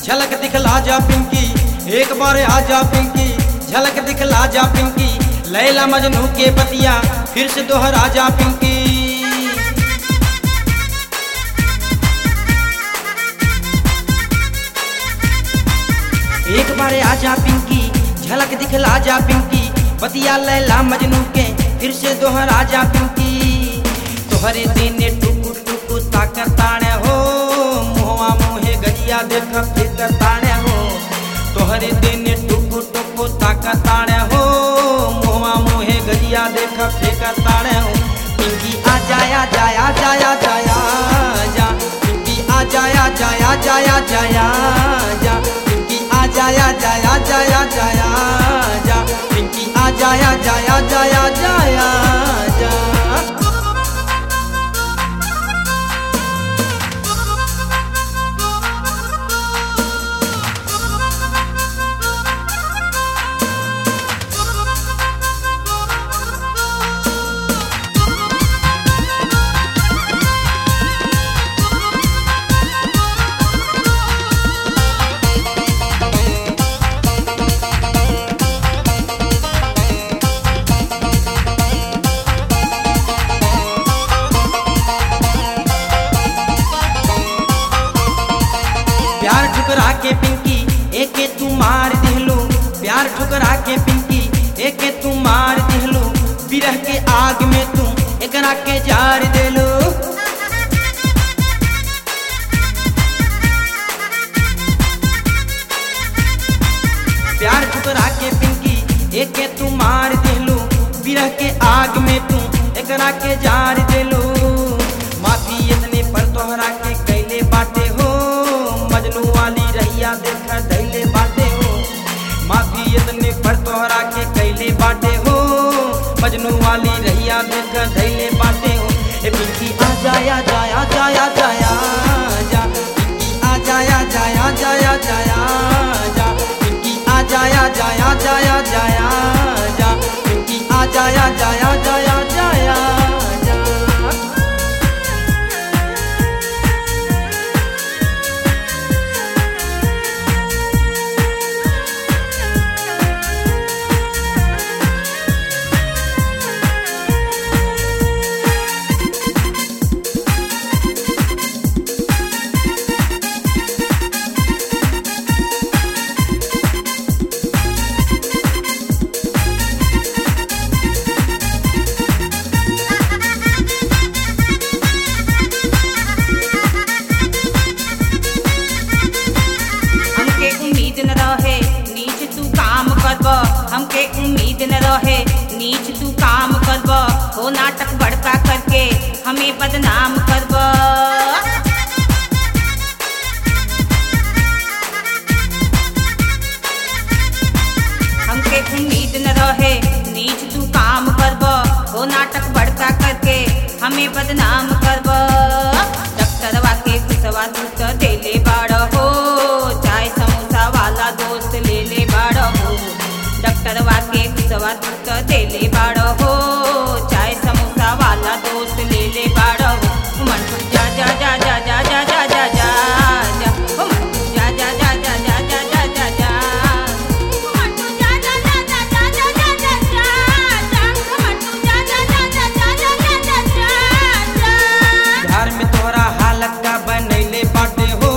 झलक दिखला जा पिंकी एक बार आ जा पिंकी झलक दिखला जा पिंकी लैला मजनू के पतिया फिर से दोहरा जा पिंकी एक बार आ जा पिंकी झलक दिखला जा पिंकी पतिया लैला मजनू के फिर से दोहरा जा पिंकी तोहरे देने टुकु टुकु ताकर ताणे हो मुहवा मुहे गजिया देख फिर ताणे हो तोहरे देने टुकु टुकु ताकर ताणे हो मुहवा मुहे गजिया देख फिर ताणे हो पिंकी आ जाया जाया जाया जाया जा पिंकी आ जाया जाया जाया जाया जा पिंकी आ जाया जाया जाया जाया जा पिंकी आ जाया जाया जाया जाया जा प्यार ठुकरा के पिंकी एके तू मार दिहलो प्यार ठुकरा के पिंकी एके तू मार दिहलो बिरह के आग में तू एकरा के जार देलो प्यार ठुकरा के पिंकी एके तू मार दिहलो बिरह के आग में तू एकरा के जार देलो माफी इतने पर तोहरा के कैले बाटे हो मजनू वाली रहिया देख दैले बाटे हो माफी इतने पर तोहरा के कैले बाटे हो मजनू वाली रहिया देख दैले बाटे हो ए पिंकी आ जाया जाया जाया जाया जा पिंकी आ जाया जाया जाया जाया जा पिंकी आ जाया जाया जाया जाया जा पिंकी आ जाया जाया जाया जाया जा हमके उम्मीद न रहे नीच तू काम करब हमके उम्मीद न रहे नीच तू काम करब हो नाटक बड़का करके हमें बदनाम करब हमके उम्मीद न रहे नीच तू काम करब हो नाटक बड़का करके हमें बदनाम करब डॉक्टरवा के घुसवा तू तो देले बाड़ हो चाय समोसा वाला दोस्त ले ले बाड़ हो डॉक्टरवा के घुसवा तू तो देले बाड़ हो चाय समोसा वाला दोस्त ले ले बाड़ हो मन तू जा जा जा जा जा जा जा जा जा जा ओ मन तू जा जा जा जा जा जा जा जा जा मन तू जा जा जा जा जा जा जा जा जा मन तू जा जा जा जा जा जा जा जा जा घर में तोहरा हालत का बनैले बाटे हो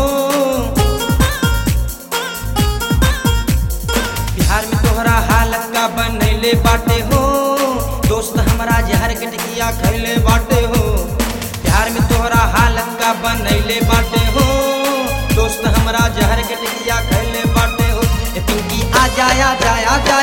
बिहार में तोहरा हालत का बनैले बाटे हो दोस्त हमारा जहर के टिकिया खैले बाटे हो बिहार में तोहरा हालत का बनैले बाटे हो दोस्त हमारा जहर के टिकिया खैले बाटे हो ए पिंकी आ जाया जाया जाया